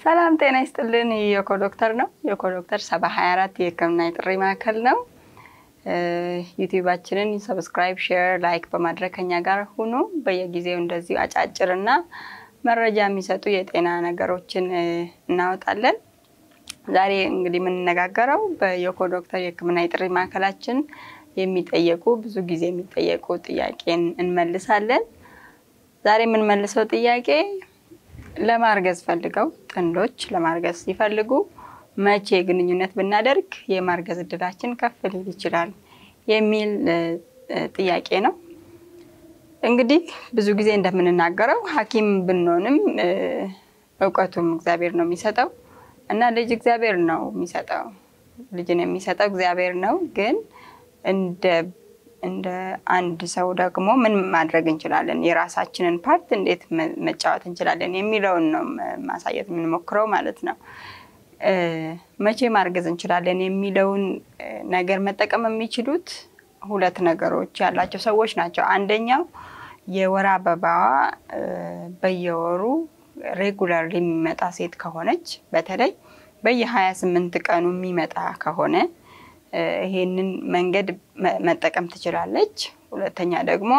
ሰላም ጤና ይስጥልን። የኮ ዶክተር ነው። የኮ ዶክተር ሰባ ሀያ አራት የህክምና የጥሪ ማዕከል ነው። ዩቲዩባችንን ሰብስክራይብ፣ ሼር፣ ላይክ በማድረግ ከኛ ጋር ሁኑ። በየጊዜው እንደዚሁ አጫጭርና መረጃ የሚሰጡ የጤና ነገሮችን እናወጣለን። ዛሬ እንግዲህ የምንነጋገረው በየኮ ዶክተር የህክምና የጥሪ ማዕከላችን የሚጠየቁ ብዙ ጊዜ የሚጠየቁ ጥያቄን እንመልሳለን። ዛሬ የምንመልሰው ጥያቄ ለማርገዝ ፈልገው ጥንዶች ለማርገዝ ሲፈልጉ መቼ ግንኙነት ብናደርግ የማርገዝ እድላችን ከፍ ሊል ይችላል የሚል ጥያቄ ነው። እንግዲህ ብዙ ጊዜ እንደምንናገረው ሐኪም ብንሆንም እውቀቱም እግዚአብሔር ነው የሚሰጠው እና ልጅ እግዚአብሔር ነው የሚሰጠው። ልጅን የሚሰጠው እግዚአብሔር ነው። ግን እንደ እንደ አንድ ሰው ደግሞ ምን ማድረግ እንችላለን፣ የራሳችንን ፓርት እንዴት መጫወት እንችላለን የሚለውን ነው ማሳየት የምንሞክረው ማለት ነው። መቼ ማርገዝ እንችላለን የሚለውን ነገር መጠቀም የሚችሉት ሁለት ነገሮች ያላቸው ሰዎች ናቸው። አንደኛው የወር አበባዋ በየወሩ ሬጉላር የሚመጣ ሴት ከሆነች በተለይ በየሀያ ስምንት ቀኑ የሚመጣ ከሆነ ይሄንን መንገድ መጠቀም ትችላለች። ሁለተኛ ደግሞ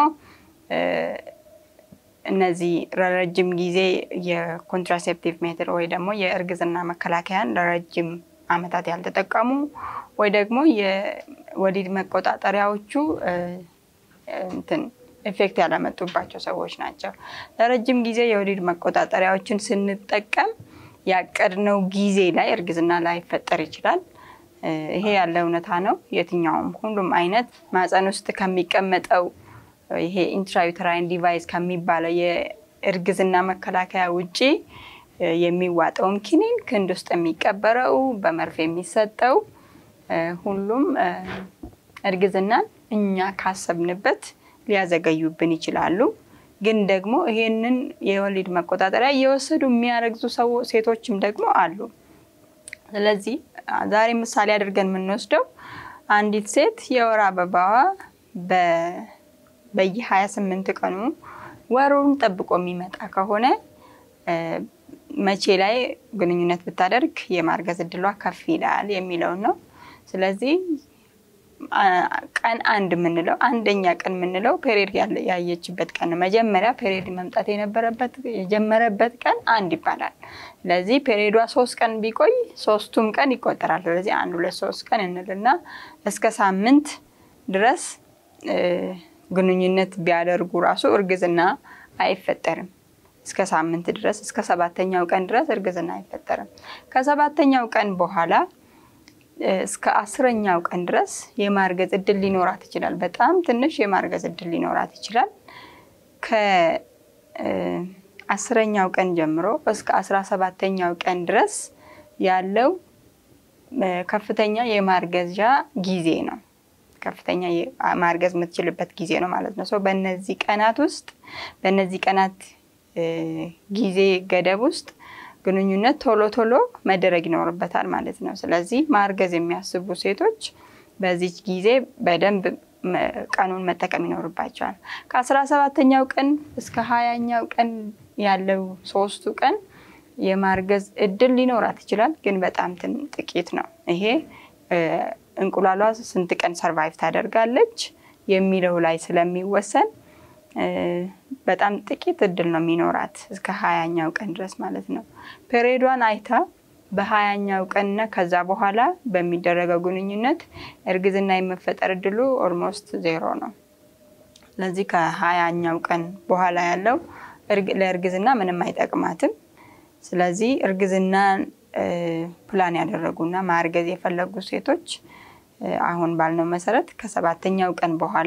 እነዚህ ለረጅም ጊዜ የኮንትራሴፕቲቭ ሜትድ ወይ ደግሞ የእርግዝና መከላከያን ለረጅም ዓመታት ያልተጠቀሙ ወይ ደግሞ የወሊድ መቆጣጠሪያዎቹ እንትን ኤፌክት ያላመጡባቸው ሰዎች ናቸው። ለረጅም ጊዜ የወሊድ መቆጣጠሪያዎችን ስንጠቀም ያቀድነው ጊዜ ላይ እርግዝና ላይፈጠር ይችላል። ይሄ ያለ እውነታ ነው። የትኛውም ሁሉም አይነት ማፀን ውስጥ ከሚቀመጠው ይሄ ኢንትራዩተራይን ዲቫይስ ከሚባለው የእርግዝና መከላከያ ውጪ የሚዋጠውም ኪኒን፣ ክንድ ውስጥ የሚቀበረው፣ በመርፌ የሚሰጠው ሁሉም እርግዝናን እኛ ካሰብንበት ሊያዘገዩብን ይችላሉ። ግን ደግሞ ይሄንን የወሊድ መቆጣጠሪያ እየወሰዱ የሚያረግዙ ሰው ሴቶችም ደግሞ አሉ። ስለዚህ ዛሬ ምሳሌ አድርገን የምንወስደው አንዲት ሴት የወር አበባዋ በየ28 ስምንት ቀኑ ወሩን ጠብቆ የሚመጣ ከሆነ መቼ ላይ ግንኙነት ብታደርግ የማርገዝ እድሏ ከፍ ይላል የሚለውን ነው። ስለዚህ ቀን አንድ የምንለው አንደኛ ቀን የምንለው ፔሪድ ያየችበት ቀን ነው። መጀመሪያ ፔሪድ መምጣት የነበረበት የጀመረበት ቀን አንድ ይባላል። ስለዚህ ፔሪዷ ሶስት ቀን ቢቆይ ሶስቱም ቀን ይቆጠራል። ስለዚህ አንድ ሁለት ሶስት ቀን እንልና እስከ ሳምንት ድረስ ግንኙነት ቢያደርጉ ራሱ እርግዝና አይፈጠርም። እስከ ሳምንት ድረስ እስከ ሰባተኛው ቀን ድረስ እርግዝና አይፈጠርም። ከሰባተኛው ቀን በኋላ እስከ አስረኛው ቀን ድረስ የማርገዝ እድል ሊኖራት ይችላል። በጣም ትንሽ የማርገዝ እድል ሊኖራት ይችላል። ከአስረኛው ቀን ጀምሮ እስከ አስራ ሰባተኛው ቀን ድረስ ያለው ከፍተኛ የማርገዣ ጊዜ ነው። ከፍተኛ ማርገዝ የምትችልበት ጊዜ ነው ማለት ነው። በእነዚህ ቀናት ውስጥ በእነዚህ ቀናት ጊዜ ገደብ ውስጥ ግንኙነት ቶሎ ቶሎ መደረግ ይኖርበታል ማለት ነው። ስለዚህ ማርገዝ የሚያስቡ ሴቶች በዚች ጊዜ በደንብ ቀኑን መጠቀም ይኖርባቸዋል። ከአስራ ሰባተኛው ቀን እስከ ሀያኛው ቀን ያለው ሶስቱ ቀን የማርገዝ እድል ሊኖራት ይችላል፣ ግን በጣም ጥቂት ነው። ይሄ እንቁላሏ ስንት ቀን ሰርቫይቭ ታደርጋለች የሚለው ላይ ስለሚወሰን በጣም ጥቂት እድል ነው የሚኖራት እስከ ሀያኛው ቀን ድረስ ማለት ነው። ፔሬዷን አይታ በሀያኛው ቀንና ከዛ በኋላ በሚደረገው ግንኙነት እርግዝና የመፈጠር እድሉ ኦልሞስት ዜሮ ነው። ስለዚህ ከሀያኛው ቀን በኋላ ያለው ለእርግዝና ምንም አይጠቅማትም። ስለዚህ እርግዝናን ፕላን ያደረጉና ማርገዝ የፈለጉ ሴቶች አሁን ባልነው መሰረት ከሰባተኛው ቀን በኋላ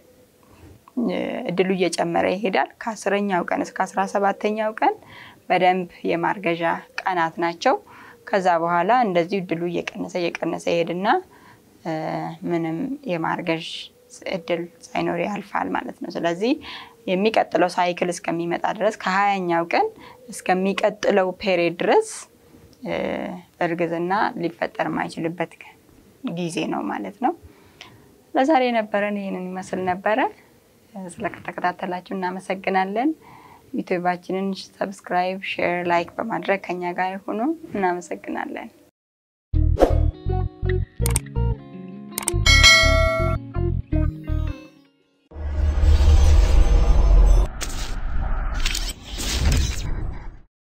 እድሉ እየጨመረ ይሄዳል። ከአስረኛው ቀን እስከ አስራ ሰባተኛው ቀን በደንብ የማርገዣ ቀናት ናቸው። ከዛ በኋላ እንደዚሁ እድሉ እየቀነሰ እየቀነሰ ይሄድና ምንም የማርገዥ እድል ሳይኖር ያልፋል ማለት ነው። ስለዚህ የሚቀጥለው ሳይክል እስከሚመጣ ድረስ ከሀያኛው ቀን እስከሚቀጥለው ፔሬድ ድረስ እርግዝና ሊፈጠር የማይችልበት ጊዜ ነው ማለት ነው። ለዛሬ የነበረን ይህንን ይመስል ነበረ። ስለተከታተላችሁ እናመሰግናለን። ዩቲዩባችንን ሰብስክራይብ፣ ሼር፣ ላይክ በማድረግ ከኛ ጋር ሆኑ። እናመሰግናለን።